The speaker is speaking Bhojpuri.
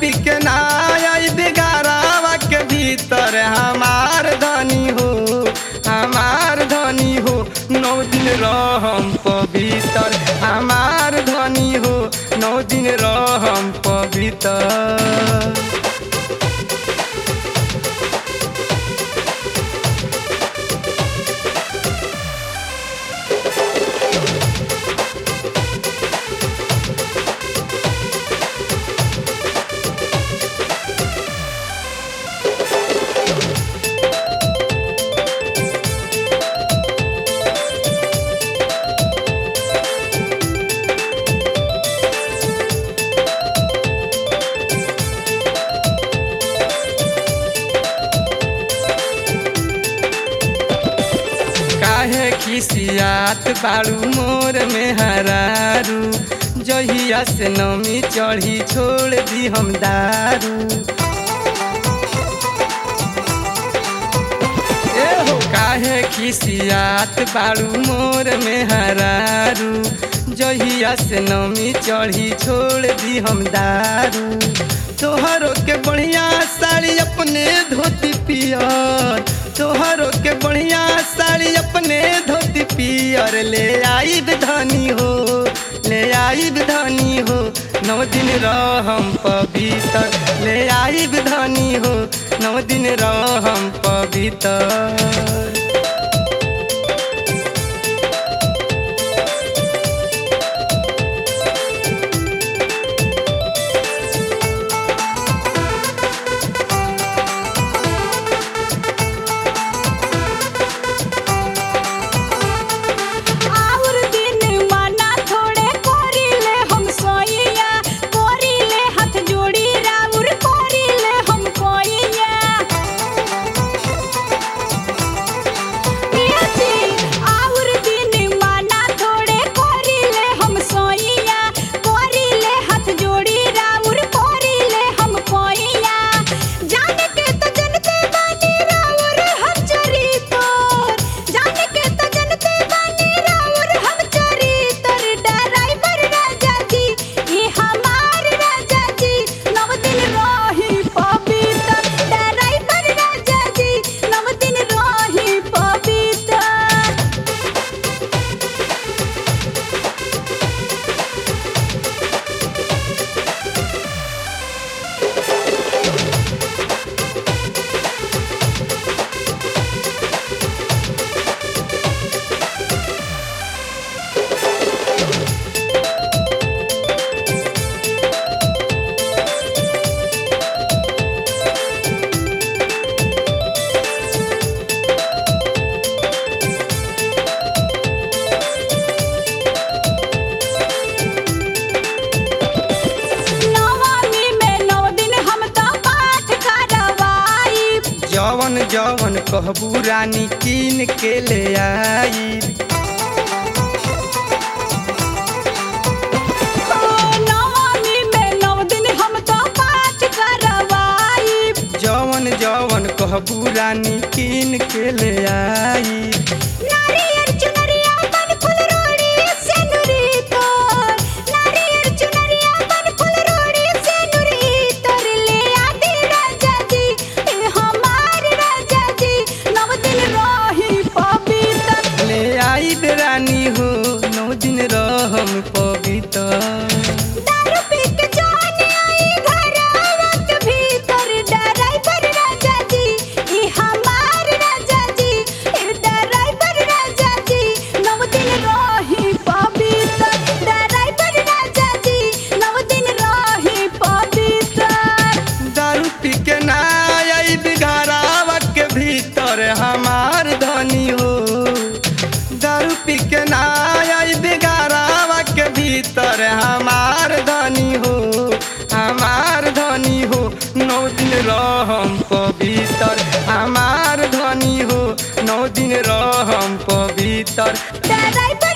पी के ना आई बिगारावा के भीतर हमार धनी हो हमार धनी हो नौ दिन रहम पवित्र हमार धनी हो नौ दिन रहम पवित्र काहे खिसियात बाड़ू मोर में हरारू जहिया से नमी चढ़ी छोड़ दी हम दारू ए हो काहे खिसियात बाड़ू मोर में हरारू जहिया से नमी चढ़ी छोड़ दी हम दारू तोहरो के बढ़िया साड़ी अपने धोती पियर तोहरो के बढ़िया साड़ी अपने धोती पियर ले आई धनी हो ले आई धनी हो नौ दिन रहम पवित्र ले आई धनी हो नौ दिन रहम पवित्र आउर दिन माना थोड़े कोरिले हम सोइया कोरिले हाथ जोड़ी राउर कोरिले हम कोइया पियाजी आउर दिन माना थोड़े कोरिले हम सोइया कोरिले हाथ जोड़ी राउर कोरिले हम कोइया जाने के तो जनते बानी राउर हम चरी तोर जाने के तो जनते बानी राउर हम चरी तोर ड्राइवर राजा जी ये हमार राजा जी नव दिन रही पवित्र ड्राइवर राजा जी नव दिन रही पवित्र नवमी में नौ दिन हम तो पाठ करवाई जवन जवन कहबू रानी कीन के ले आई नवमी में नौ दिन हम तो पाठ करवाई जवन जवन कहबू रानी कीन के ले आई नारियर चुनरिया बन फुल रोड़ी से नुरी तोर नारियर चुनरिया बन फुल रोड़ी से नुरी तोर ले आदि राजा जी ए हमार राजा जी नव दिन रही पवित्र ले आई रानी हो नौ दिन रहम पवित्र दारू पी के जान आई घर आवत भीतर ड्राइवर राजा जी ई हमार राजा जी ई ड्राइवर राजा जी नव दिन रही पवित्र ड्राइवर राजा जी नव दिन रही पवित्र दारू पी के ना आई बिघारावा के भीतर हमार धनी हो दारू पी के ना आई बिघारावा के भीतर हमार धनी हो हमार धनी हो नौ दिन रहम पवित्र हमार धनी हो नौ दिन रहम पवित्र ड्राइवर